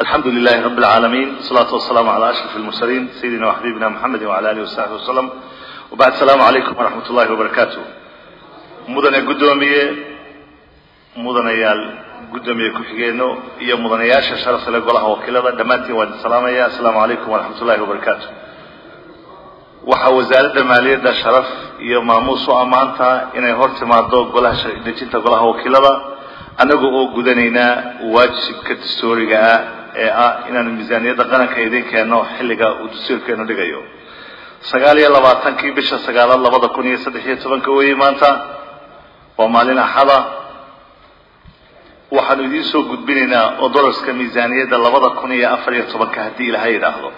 الحمد لله رب العالمين والصلاة والسلام على أشرف المرسلين سيدنا وحبيبنا محمد وعلى آله وصحبه وسلم وبعد السلام عليكم ورحمة الله وبركاته مدن قدومية مدن يال قدومية كحجينو هي مدن ياشا شرف لقولها وكلا دمانتي وعد السلام يا السلام عليكم ورحمة الله وبركاته waxaa wasaaradda maaliyadda sharaf iyo maamuus u ammaanta inay hor timaado golaha dejinta golaha wakiilada annaga oo gudanaynaa waajibka dastooriga ah ee ah inaanu miisaaniyadda qaranka idin keenno xilliga uu dastuurkeenu dhigayo sagaal iyo labaatankii bisha sagaalaad labada kun iyo saddex iyo tobanka weeye maanta waa maalin axada waxaanu idiin soo gudbinaynaa oo dolaska miisaaniyadda labada kun iyo afar iyo tobanka haddii ilaha yidhaahdo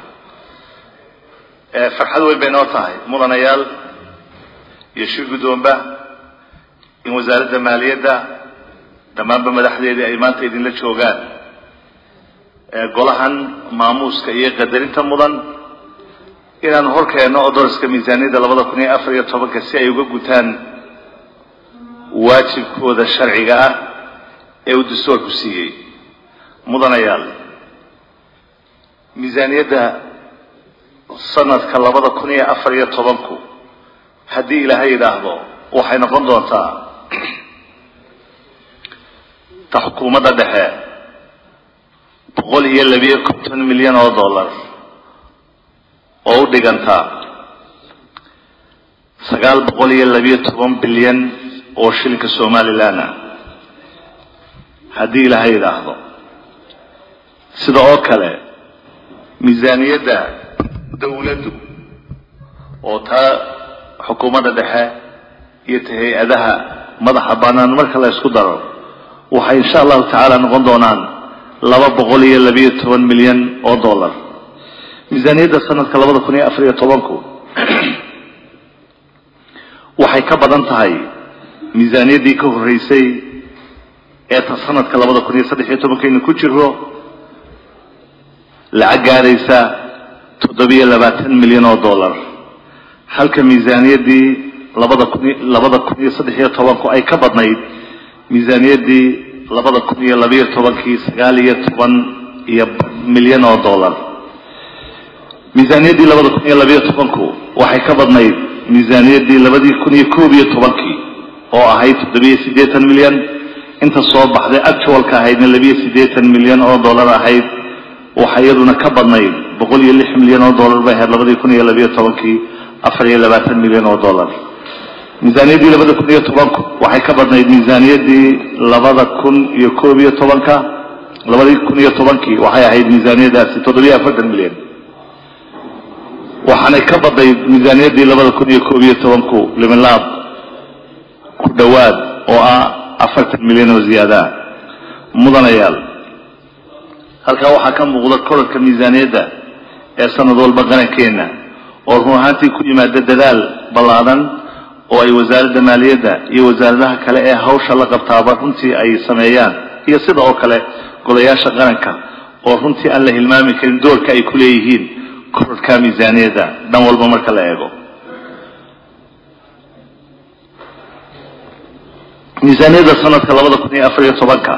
farxad weyn bay noo tahay mudanayaal iyo shir guddoonba in wasaaradda maaliyadda dhammaanba madaxdeedii ay maanta idinla joogaan golahan maamuuska iyo qadarinta mudan inaanu hor keenno oo dolaska miisaaniyadda labada kun iyo afar iyo tobanka si ay uga gutaan waajibkooda sharciga ah ee uu dastuurku siiyey mudanayaal miisaaniyadda sanadka labada kun iyo afar iyo tobanku haddii ilaahay yidhaahdo waxay noqon doontaa ta xukuumadda dhexe boqol iyo labiyo konton milyan oo dollar oo u dhiganta sagaal boqol iyo labiyo toban bilyan oo shilinka somalilan ah haddii ilaahay yidhaahdo sida oo kale miisaaniyadda dawladdu oo taa xukuumadda dhexe iyo ta hay-adaha madaxa bannaan marka la isku daro waxay insha allahu tacaala noqon doonaan laba boqol iyo labiyo toban milyan oo dollar miisaaniyadda sanadka labada kun iyo afar iyo tobanku waxay ka badan tahay miisaaniyaddii ka horreysay ee ta sanadka labada kun iyo saddex iyo tobankaynu ku jiro lacag gaaraysa toddobiyo labaatan milyan oo dollar halka miisaaniyaddii labada kun labada kun iyo saddex iyo tobanku ay ka badnayd miisaaniyaddii labada kun iyo labiyo tobankii sagaal iyo toban iyo milyan oo dollar miisaaniyaddii labada kun iyo labiyo tobanku waxay ka badnayd miisaaniyaddii labadii kun iyo koob iyo tobankii oo ahayd toddobiyo siddeetan milyan inta soo baxday actualka ahaydna labiyo siddeetan milyan oo dollar ahayd waxaa iyaduna ka badnayd boqol iyo lix milyan oo dollar bay ahayd labadii kun iyo labiyo tobankii afar iyo labaatan milyan oo dollar miisaaniyaddii labada kun iyo tobanku waxay ka badnayd miisaaniyaddii labada kun iyo koob iyo tobanka labadii kun iyo tobankii waxay ahayd miisaaniyaddaasi toddobiyo afartan milyan waxaanay ka badnayd miisaaniyaddii labada kun iyo koob iyo tobanku liminlaab ku dhowaad oo ah afartan milyan oo ziyaada mudanayaal halkaa waxaa ka muuqda korarka miisaaniyadda ee sanad walba qarankeenna oo run ahaantii ku yimaada dadaal ballaadan oo ay wasaaradda maaliyadda iyo wasaaradaha kale ee hawsha la qabtaaba runtii ay sameeyaan iyo sida oo kale golayaasha qaranka oo runtii aan la hilmaami karin doorka ay ku leeyihiin korarka miisaaniyadda dhan walba marka la eego miisaaniyadda sanadka labada kun iyo afar iyo tobanka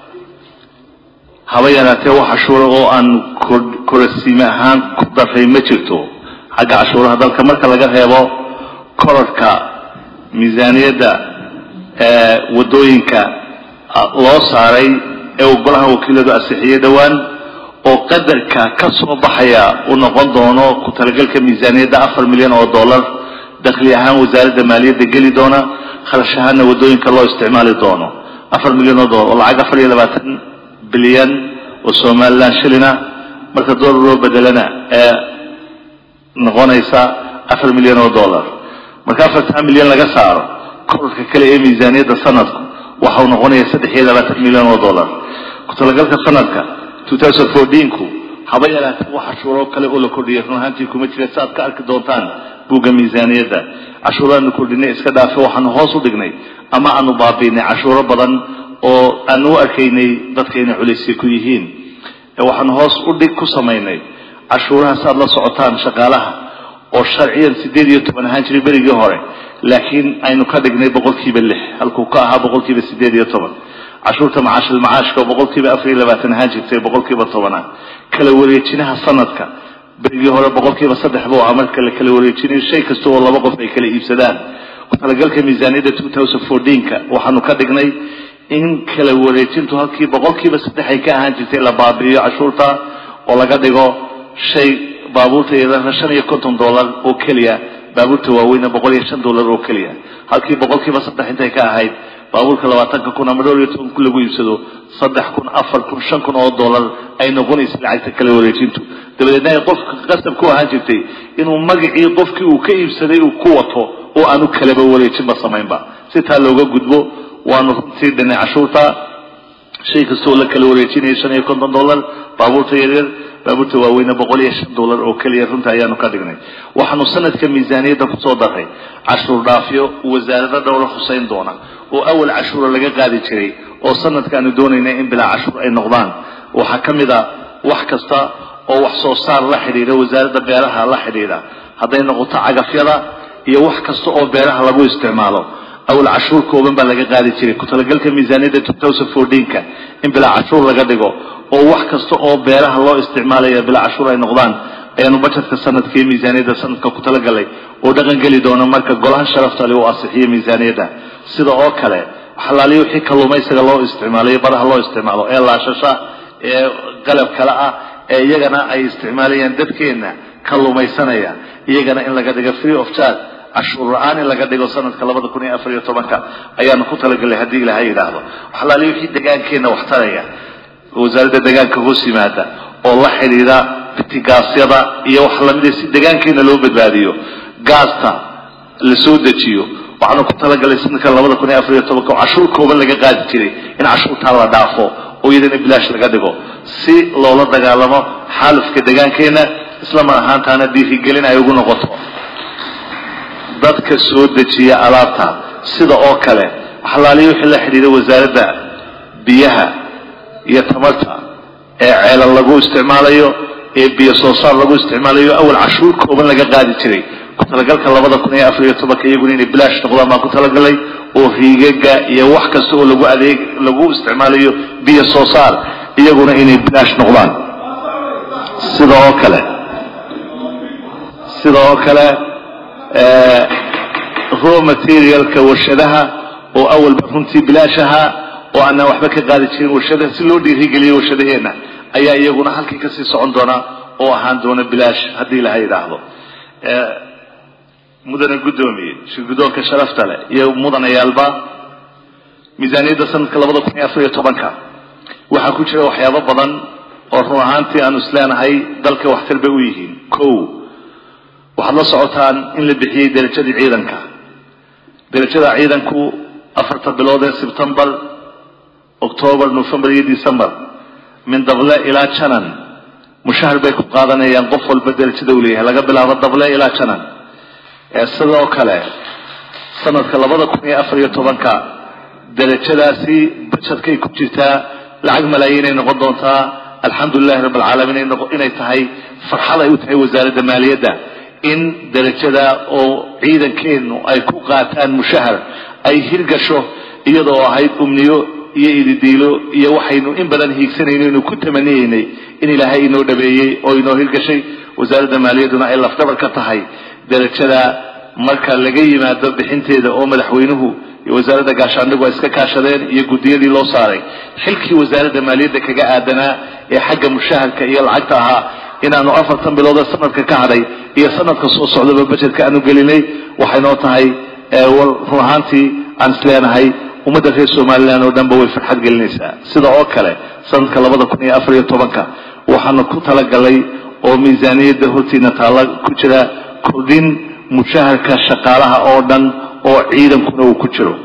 haba yaraatee wax cashuura oo aan korasiime ahaan ku daray ma jirto xagga cashuuraha dalka marka laga reebo korarka miisaaniyadda waddooyinka loo saaray ee uu golaha wakiiladu ansixiyey dhowaan oo qadarka ka soo baxaya uu noqon doono ku talagalka miisaaniyadda afar milyan oo dollar dakhli ahaan wasaaradda maaliyadda geli doona kharash ahaanna waddooyinka loo isticmaali doono afar milyan oo dollar oo lacag afar iyo labaatan bilyan oo somalilan shilina marka dollar loo bedelana ee noqonaysa afar milyan oo dollar marka afartan milyan laga saaro korarka kale ee miisaaniyadda sanadku waxau noqonaya saddex iyo labaatan milyan oo dollar ku-talagalka sanadka two thousand fourteenku haba yaraatee wax cashuuro kale oo la kordhiyay run ahaantii kuma jira si aad ka arki doontaan buugga miisaaniyadda cashuuraanu kordhinay iska dhaafe waxaanu hoos u dhignay ama aanu baabiinay cashuuro badan oo aanu u arkaynay dadka inay culaysya ku yihiin waxaanu hoos u dhig ku samaynay cashuuraha si aad la socotaan shaqaalaha oo sharciyan siddeed iyo toban ahaan jiray berigii hore laakiin aynu ka dhignay boqolkiiba lix halkuu ka ahaa boqolkiiba siddeed iyo toban cashuurta macaashil macaashka oo boqolkiiba afar iyo labaatan ahaan jirtay boqolkiiba tobana kala wareejinaha sanadka berigii hore boqolkiiba saddex buu ahaa marka la kala wareejinayo shay kasta oo laba qof ay kala iibsadaan ku-talagalka miisaaniyadda two thousand fourteenka waxaanu ka dhignay in kala wareejintu halkii boqolkiiba saddex ay ka ahaan jirtay la baabi'iyo cashuurta oo laga dhigo shay baabuurta yadana shan iyo konton dollar oo keliya baabuurta waaweyna boqol iyo shan dollar oo keliya halkii boqolkiiba saddex intay ka ahayd baabuurka labaatanka kun ama dhowr iyo toban kun lagu iibsado saddex kun afar kun shan kun oo dollar ay noqonaysa lacagta kala wareejintu dabadeedna ay qofka qasab ku ahaan jirtay inuu magacii qofkii uu ka iibsaday uu ku wato oo aanu kalaba wareejinba samaynba si taa looga gudbo waanu runtii dhinay cashuurta shay kasta oo la kala wareejinaya shan iyo konton dollar baabuurta yaryar baabuurta waaweyne boqol iyo shan dollar oo keliya runta ayaanu ka dhignay waxaanu sanadka miisaaniyadda kusoo daray cashuur dhaafyo wasaarado dhowla huseyn doona oo awal cashuura laga qaadi jiray oo sanadkaanu doonayna in bilaa cashuur ay noqdaan waxaa ka mid a wax kasta oo wax soo saar la xidhiidha wasaaradda beeraha la xidhiidha hadday noqoto cagafyada iyo wax kasta oo beeraha lagu isticmaalo awal cashuur kooban baa laga qaadi jiray ku-talagalka miisaaniyadda two thousand fourteenka in bilaa cashuur laga dhigo oo wax kasta oo beeraha loo isticmaalaya bilaa cashuur ay noqdaan ayaanu bajetka sanadka iyo miisaaniyadda sanadka ku talagalay oo dhaqan geli doona marka golaha sharaftale uu asixiyo miisaaniyadda sida oo kale xalaaliyo wixii kalluumaysiga loo isticmaalayo baraha loo isticmaalo ee laashasha ee qalab kale ah ee iyagana ay isticmaalayaan dadkeenna kalluumaysanaya iyagana in laga dhigo free of charge cashuur la-aan in laga dhigo sanadka labada kun iyo afar iyo tobanka ayaanu ku talagalay haddii ilaahay yidhaahdo xalaaliyo wixii degaankeenna wax taraya wasaaradda degaanka hoos yimaada oo la xidhiidha bitigaasyada iyo wax lamida si degaankeena loo badbaadiyo gaasta la soo dejiyo waxaanu ku talagalay sanadka labada kun iyo afar iyo tobanka oo cashuur kooban laga qaadi jiray in cashuurtaa la dhaafo oo iyadana bilaash laga dhigo si loola dagaalamo xaalufka degaankeena isla mar ahaantaana dhiirigelin ay ugu noqoto dadka soo dejiya alaabta sida oo kale xalaaliyo wixii la xidhiidha wasaaradda biyaha iyo tamarta ee ceelal lagu isticmaalayo ee biyo soo saar lagu isticmaalayo awal cashuur kooban laga qaadi jiray ku-talagalka labada kun iyo afar iyo tobanka iyaguna inay bilaash noqdaan baan ku talagalay oo riigaga iyo wax kasta oo lagu adeeg lagu isticmaalayo biyo soo saar iyaguna inay bilaash noqdaan sida oo kale sida oo kale raw materialka warshadaha oo awalba runtii bilaash ahaa oo aanaan waxba ka qaadi jirin warshadaha si loo dhiirigeliyo warshadaheenna ayaa iyaguna halkii kasii socon doona oo ahaan doona bilaash haddii laha yidhaahdo mudane guddoomiye shirgudoonka sharafta leh iyo mudanayaalba miisaaniyadda sanadka labada kun iyo afar iyo tobanka waxaa ku jira waxyaabo badan oo run ahaantii aanu isleenahay dalka waxtar bay u yihiin ko waxaad la socotaan in la bixiyey derajadii ciidanka derajada ciidanku afarta bilood ee sebtembar octoobar november iyo december min dable ilaa janan mushahar bay ku qaadanayaan qof walba derajada uu leeyahay laga bilaabo dable ilaa janan sidoo kale sanadka labada kun iyo afar iyo tobanka derajadaasi bajetkay ku jirtaa lacag malaayiinay noqon doontaa alxamdulilahi rabb alcaalamiin inay tahay farxad ay u tahay wasaaradda maaliyadda in derajada oo ciidankeenu ay ku qaataan mushahar ay hirgasho iyadoo ahayd umniyo iyo ididiilo iyo waxaynu in badan hiigsanayno inu ku tamaniyeynay in ilaahay inoo dhabeeyey oo inoo hirgashay wasaaradda maaliyadduna ay lafdhabar ka tahay derajada marka laga yimaado bixinteeda oo madaxweynuhu iyo wasaaradda gaashaandhigu ay iska kaashadeen iyo guddiyadii loo saaray xilkii wasaaradda maaliyadda kaga aadanaa ee xagga mushaharka iyo lacagta ahaa inaanu afartan bilood ee sanadka ka hadhay iyo sanadka soo socdaba bajetka aanu gelinay waxay noo tahay run ahaantii aan isleenahay ummadda reer somalilan oo dhanba way farxad gelinaysaa sida oo kale sanadka labada kun iyo afar iyo tobanka waxaanu ku talagalay oo miisaaniyadda hortiina taalla ku jira kordhin mushaharka shaqaalaha oo dhan oo ciidankuna uu ku jiro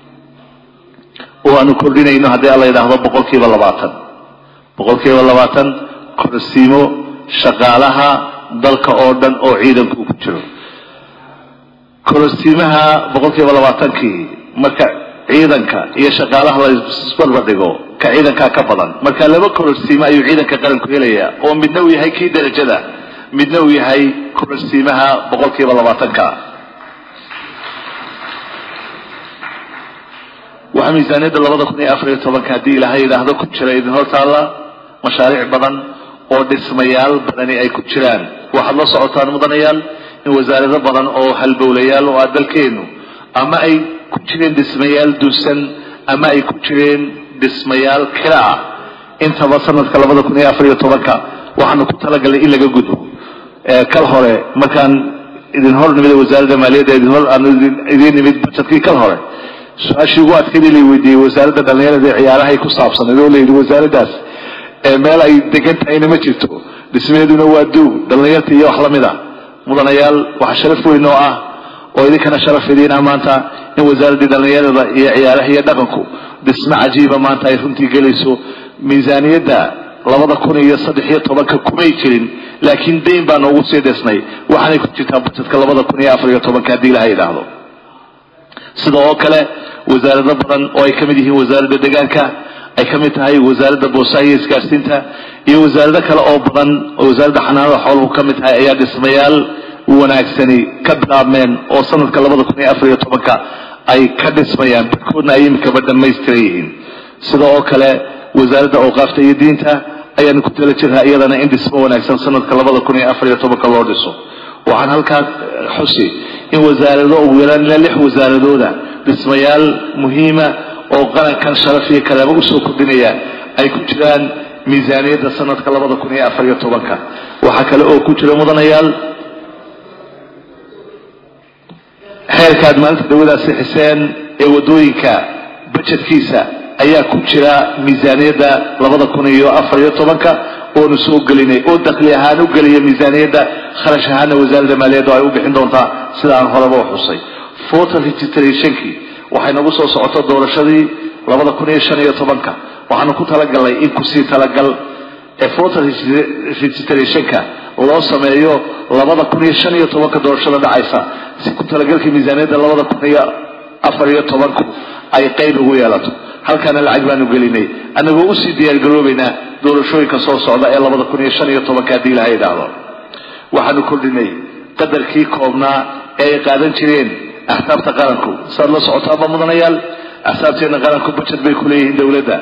oo aanu kordhinayno haddii alla yidhaahdo boqol kiiba labaatan boqol kiiba labaatan korsiimo shaqaalaha dalka oo dhan oo ciidanku ku jiro korosiimaha boqol kiiba labaatankii marka ciidanka iyo shaqaalaha la isbarbar dhigo ka ciidankaa ka badan marka laba kororsiimo ayuu ciidanka qaranku helayaa oo midna uu yahay kii derajada midna uu yahay kororsiimaha boqol kiiba labaatanka waxaa miisaaniyadda labada kun iyo afar iyo tobanka haddii ilaahay yidhaahdo ku jira idin hor taalla mashaariic badan oo dhismayaal badani ay ku jiraan waxaad la socotaan mudanayaal in wasaarado badan oo halbowlayaal oo ah dalkeenu ama ay ku jireen dhismayaal duusan ama ay ku jireen dhismayaal kira ah intaba sanadka labada kun iyo afar iyo tobanka waxaanu ku talagalnay in laga gudbo kal hore markaan idin hor nimid wasaaradda maaliyadda idin hor aan idiin nimid bajetkii kal hore su-aashii ugu adkaydii la weydiiyey wasaaradda dhallinyarada ee ciyaarahay ku saabsanayd oo layidhi wasaaraddaas meel ay degan tahayna ma jirto dhismaheeduna waa duug dhallinyarta iyo wax lamid a mudanayaal waxaa sharaf weyn oo ah oo idinkana sharaf idiin ah maanta in wasaaraddii dhallinyarada iyo ciyaaraha iyo dhaqanku dhismo cajiiba maanta ay runtii gelayso miisaaniyadda labada kun iyo saddex iyo tobanka kumay jirin laakiin dayn baa noogu sii dhisnay waxaanay ku jirtaa bajetka labada kun iyo afar iyo tobanka haddii ilaha yidhaahdo sida oo kale wasaarado badan oo ay ka mid yihiin wasaaradda deegaanka ay ka mid tahay wasaaradda boosaha iyo isgaarsiinta iyo wasaarado kale oo badan oo wasaaradda xanaanada xooluhu ka mid tahay ayaa dhismayaal wanaagsani ka bilaabmeen oo sanadka labada kun iyo afar iyo tobanka ay ka dhismayaan barkoodna ay imikaba dhamaystiran yihiin sida oo kale wasaaradda awqaafta iyo diinta ayaanu ku tala jirnaa iyadana in dhismo wanaagsan sanadka labada kun iyo afar iyo tobanka loo dhiso waxaan halkaa xusi in wasaarado ugu yaraan ilaa lix wasaaradooda dhismayaal muhiima oo qarankan sharaf iyo kalaamo usoo kordhinaya ay ku jiraan miisaaniyadda sanadka labada kun iyo afar iyo tobanka waxaa kale oo ku jira mudanayaal xeerkaad maalinta dawadaasi xiseen ee wadooyinka bajetkiisa ayaa ku jira miisaaniyadda labada kun iyo afar iyo tobanka oonu soo gelinay oo dakli ahaan u geliya miisaaniyadda kharash ahaana wasaaradda maaliyadda ay u bixin doontaa sida aan horeba u xusay voter registrationkii waxay nagu soo socoto doorashadii labada kun iyo shan iyo tobanka waxaanu ku talagalnay in kusii talagal ee voter registrationka loo sameeyo labada kun iyo shan iyo tobanka doorashada dhacaysa si ku talagalkii miisaaniyadda labada kun iyo afar iyo tobanku ay qeyb ugu yeelato halkaana lacag baanu gelinay annagoo usii diyaargaroobaynaa doorashooyinka soo socda ee labada kun iyo shan iyo tobanka haddii ilaha yidhaahdo waxaanu kordhinay qadarkii koobnaa ee ay qaadan jireen axsaabta qaranku saad la socotaaba mudanayaal axsaabteena qaranku bajet bay kuleeyihiin dowladda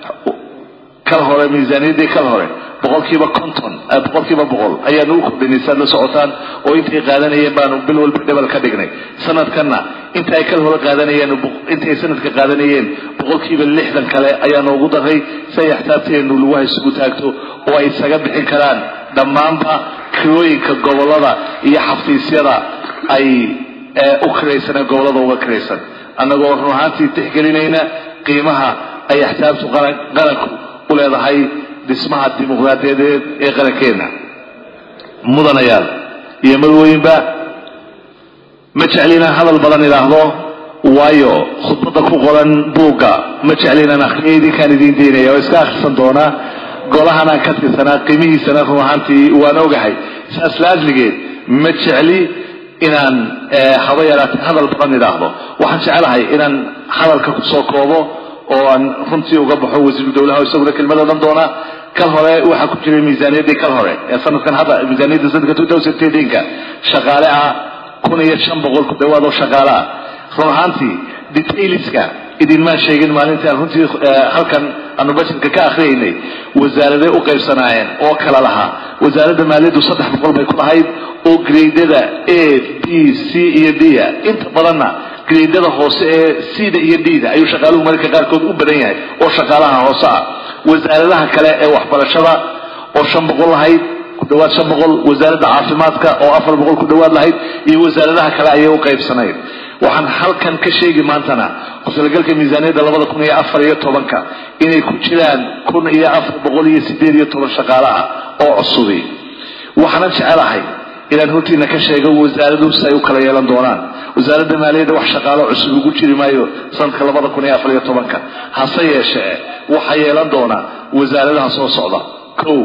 kal hore miisaaniyaddii kal hore boqolkiiba konton boqolkiiba boqol ayaanu u kordhinay saad la socotaan oo intay qaadanayeen baanu bil walba dhebal ka dhignay sanadkanna inta ay kal hore qaadanayeen intay sanadka qaadanayeen boqolkiiba lixdan kale ayaanu ugu daray si ay axsaabteenu lugaha isugu taagto oo ay isaga bixin karaan dhammaanba kirooyinka gobolada iyo xafiisyada ay u kiraysaneen gobolada uga kiraysan annagoo run ahaantii tixgelinayna qiimaha ay axsaabtu qaranku u leedahay dhismaha dimuqraadiyadeed ee qarankeenna mudanayaal iyo marwooyinba ma jecli inaan hadal badan idhaahdo waayo khudbadda ku qoran buugga ma jecli inaan akhriyo idinkaan idiin daynaya oo iska akhrisan doonaa golahanaan ka tirsanaa qiimihiisana run ahaantii waan ogahay saas laasligeed ma jecli inaan haba yaraatay hadal badan idhaahdo waxaan jecelahay inaan hadalka kusoo koobo oo aan runtii uga baxo wasiiru dowlaha oo isaguna kelmad odhan doona kal hore waxaa ku jiray miisaaniyaddii kal hore ee sanadkan hadda miisaaniyadda sanadka two thousand thirteenka shaqaale ah kun iyo shan boqol ku dhawaad oo shaqaale ah run ahaantii detailska idinmaan sheegin maalintaan runtii halkan aanu bajetka ka akhriyaynay wasaaraday u qaybsanaayeen oo kala lahaa wasaaradda maaliyaddu saddex boqol bay ku lahayd oo graydada a b c iyo d a inta badanna graydada hoose ee c-da iyo d-da ayuu shaqaaluhu mararka qaarkood u badan yahay oo shaqaalaha hoose ah wasaaradaha kale ee waxbarashada oo shan boqol lahayd ku dhawaad shan boqol wasaaradda caafimaadka oo afar boqol ku dhawaad lahayd iyo wasaaradaha kale ayay u qaybsanayd waxaan halkan ka sheegi maantana ku-talagalka miisaaniyadda labada kun iyo afar iyo tobanka inay ku jiraan kun iyo afar boqol iyo sideed iyo toban shaqaale ah oo cusubi waxaanan jecelahay inaan hortiina ka sheego wasaaraduhu si ay u kala yeelan doonaan wasaaradda maaliyadda wax shaqaalo cusub ugu jiri maayo sanadka labada kun iyo afar iyo tobanka hase yeeshee waxaa yeelan doona wasaaradaha soo socda kow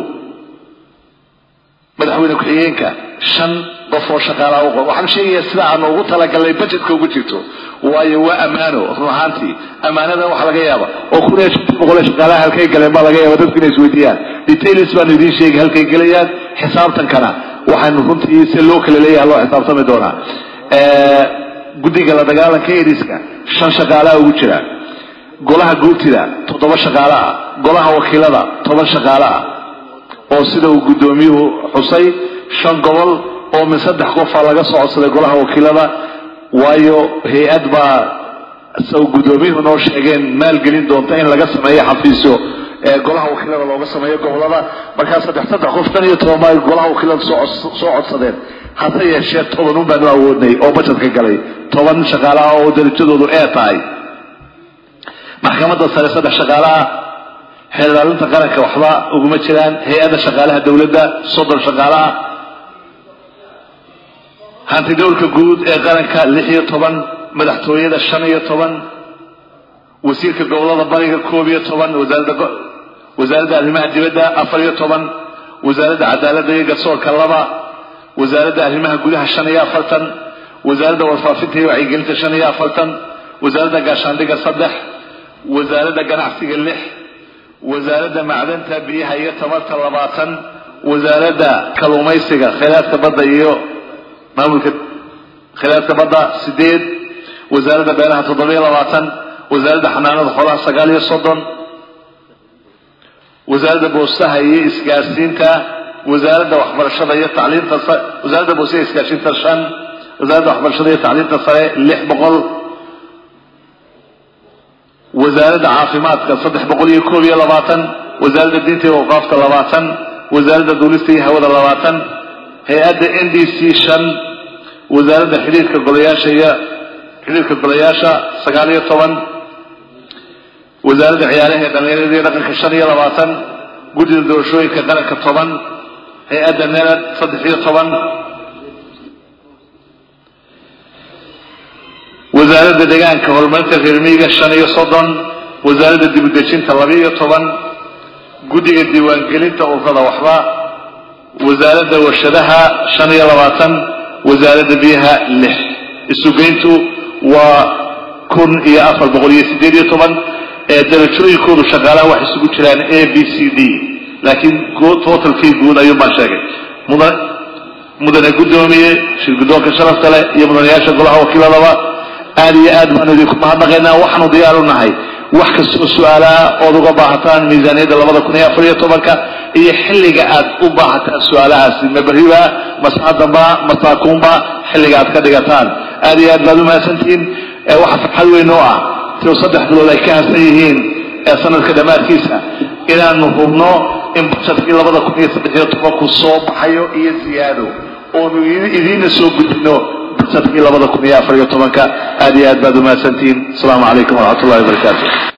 madaxweyne ku-xigeenka shan qof oo shaqaalaha u qor waxaan sheegayaa sida aanu ugu talagalnay bajetka ugu jirto waayo waa ammaano run ahaantii ammaanadan waxa laga yaaba oo kun iyo shantii boqol ee shaqaalaha halkay galeen baa laga yaaba dadku inay isweydiiyaan details baanu idiin sheegi halkay gelayaan xisaabtankana waxaanu runtii si loo kala leeyahay loo xisaabtami doonaa guddiga la dagaalanka eriska shan shaqaalaha ugu jira golaha guurtida toddoba shaqaale ah golaha wakiilada toban shaqaale ah oo sida uu guddoomiyuhu xusay shan gobol oo min saddex qofa laga soo codsaday golaha wakiilada waayo hay-ad baa sa guddoomiyuhu noo sheegeen maalgelin doonta in laga sameeyo xafiisyo ee golaha wakiilada looga sameeyo gobolada markaa saddex saddex qof tan iyo toban baa golaha wakiilada soo soo codsadeen hase yeeshee toban un baanu awoodnay oo bajetka galay toban shaqaale ah oo darajadoodu ee tahay maxkamadda sare saddex shaqaale ah xeer ilaalinta qaranka waxba uguma jiraan hay-adda shaqaalaha dowladda soddon shaqaale ah hanti dowlka guud ee qaranka lix iyo toban madaxtooyada shan iyo toban wasiirka gobolada bariga koob iyo toban wasaaradda wasaaradda arrimaha dibadda afar iyo toban wasaaradda cadaaladda iyo garsoorka laba wasaaradda arrimaha gudaha shan iyo afartan wasaaradda warfaafinta iyo wacyigelinta shan iyo afartan wasaaradda gaashaandhiga saddex wasaaradda ganacsiga lix wasaaradda macdanta biyaha iyo tamarta labaatan wasaaradda kalluumaysiga khayraadka badda iyo maamulka khayraadka badda sideed wasaaradda beeraha toddobiyo labaatan wasaaradda xanaanada xoolaha sagaal iyo soddon wasaaradda boostaha iyo isgaarsiinta wasaaradda waxbarashada iyo tacliinta wasaaradda boostaha iyo isgaarsiinta shan wasaaradda waxbarashada iyo tacliinta sare lix boqol wasaaradda caafimaadka saddex boqol iyo koob iyo labaatan wasaaradda diinta iyo awqaafta labaatan wasaaradda duulista iyo hawada labaatan hay-adda n d c shan wasaaradda xidhiirka golayaasha iyo xidhiirka golayaasha sagaal iyo toban wasaaradda ciyaaraha ee dhallinyarada iyo dhaqanka shan iyo labaatan guddida doorashooyinka qaranka toban hay-adda nerad saddex iyo toban wasaaradda deegaanka horumarinta reermiyiga shan iyo soddon wasaaradda dibudejinta laba iyo toban guddiga diiwaangelinta ururada waxba wasaaradda warshadaha shan iyo labaatan wasaaradda biyaha lix isugeyntu waa kun iyo afar boqol iyo sideed iyo toban ee darajooyinkoodu shaqaalaha waxay isugu jiraan a b c d laakiin totalkii guud ayuun baan sheegay mudan mudane guddoomiye shir guddoonka sharafta leh iyo mudanayaasha golaha wakiiladaba aad iyo aad baanu idinku mahadnaqaynaa waxaanu diyaar u nahay wax kastoo su-aalaha ood uga baahataan miisaaniyadda labada kun iyo afar iyo tobanka iyo xilliga aad u baahataan su-aalahaasi ma beriba masaadamba masaakuunba xilliga aad ka dhigataan aad iyo aad baad u mahadsantihiin waxaa farxad weyn oo ah tio saddex bilood ay ka hasan yihiin ee sanadka dhammaadkiisa inaanu hubno in bajetkii labada kun iyo saddex iyo tobanku soo baxayo iyo ziyaado oonu idiina soo gudbino bajetkii labada kun iyo afar iyo tobanka aad iyo aad baad u mahadsantihiin asalaamu calaykum waraxmat ullahi wabarakaatu